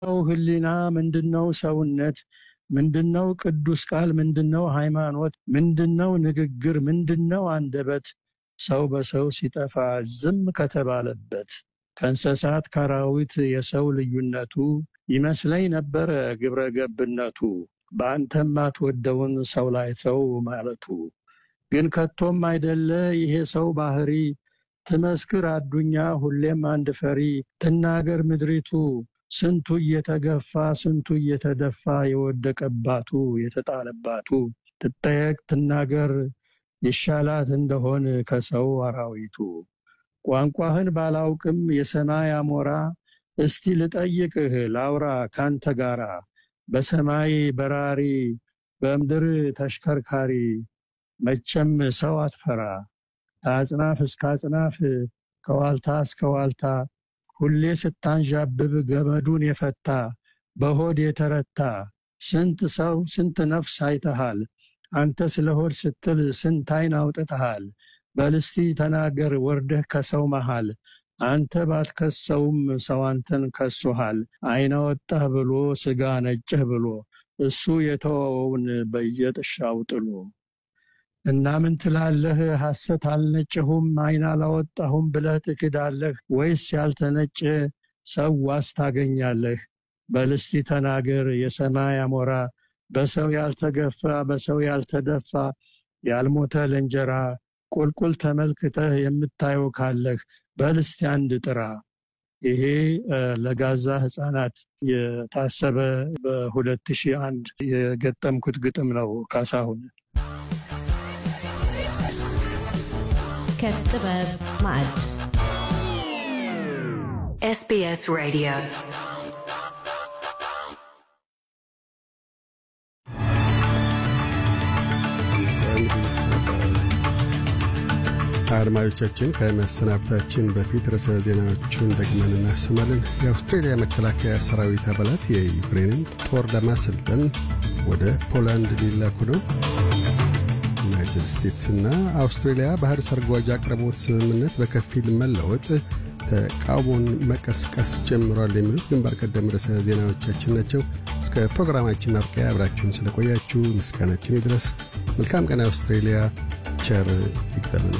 ምንድነው ህሊና? ምንድነው ሰውነት? ምንድነው ቅዱስ ቃል? ምንድነው ሃይማኖት? ምንድነው ንግግር? ምንድነው አንደበት? ሰው በሰው ሲጠፋ ዝም ከተባለበት ከእንስሳት ከአራዊት የሰው ልዩነቱ ይመስለኝ ነበረ ግብረ ገብነቱ በአንተም አትወደውን ሰው ላይ ሰው ማለቱ ግን ከቶም አይደለ ይሄ ሰው ባህሪ ትመስክር አዱኛ ሁሌም አንድ ፈሪ ትናገር ምድሪቱ ስንቱ እየተገፋ ስንቱ እየተደፋ የወደቀባቱ የተጣለባቱ ትጠየቅ ትናገር ይሻላት እንደሆን ከሰው አራዊቱ ቋንቋህን ባላውቅም የሰማይ አሞራ እስቲ ልጠይቅህ ላውራ ካንተ ጋራ በሰማይ በራሪ በምድር ተሽከርካሪ መቼም ሰው አትፈራ ከአጽናፍ እስከ አጽናፍ ከዋልታ እስከ ዋልታ ሁሌ ስታንዣብብ ገመዱን የፈታ በሆድ የተረታ ስንት ሰው ስንት ነፍስ አይተሃል አንተ ስለ ሆድ ስትል ስንት አይን አውጥተሃል በልስቲ ተናገር ወርደህ ከሰው መሃል አንተ ባትከሰውም ሰው አንተን ከሶሃል አይነ ወጣህ ብሎ ስጋ ነጭህ ብሎ እሱ የተወውን በየጥሻው ጥሎ እና ምን ትላለህ ሐሰት አልነጭሁም አይን አላወጣሁም ብለህ ትክዳለህ ወይስ ያልተነጨ ሰው ዋስ ታገኛለህ በልስቲ ተናገር የሰማይ አሞራ በሰው ያልተገፋ በሰው ያልተደፋ ያልሞተ ለእንጀራ ቁልቁል ተመልክተህ የምታየው ካለህ በልስቲ አንድ ጥራ ይሄ ለጋዛ ህፃናት የታሰበ በ2001 የገጠምኩት ግጥም ነው ካሳሁን ከጥበብ ማዕድ SBS Radio. አድማጮቻችን ከመሰናበታችን በፊት ርዕሰ ዜናዎቹን ደግመን እናሰማለን። የአውስትሬልያ መከላከያ ሰራዊት አባላት የዩክሬንን ጦር ለማሰልጠን ወደ ፖላንድ ሊላኩ ነው። ዩናይትድ ስቴትስና አውስትሬልያ ባህር ሰርጓጅ አቅርቦት ስምምነት በከፊል መለወጥ ተቃውሞን መቀስቀስ ጀምሯል። የሚሉት ግንባር ቀደም ርዕሰ ዜናዎቻችን ናቸው። እስከ ፕሮግራማችን ማብቂያ አብራችሁን ስለቆያችሁ ምስጋናችን ይድረስ። መልካም ቀን አውስትሬልያ። ቸር ይግጠመን።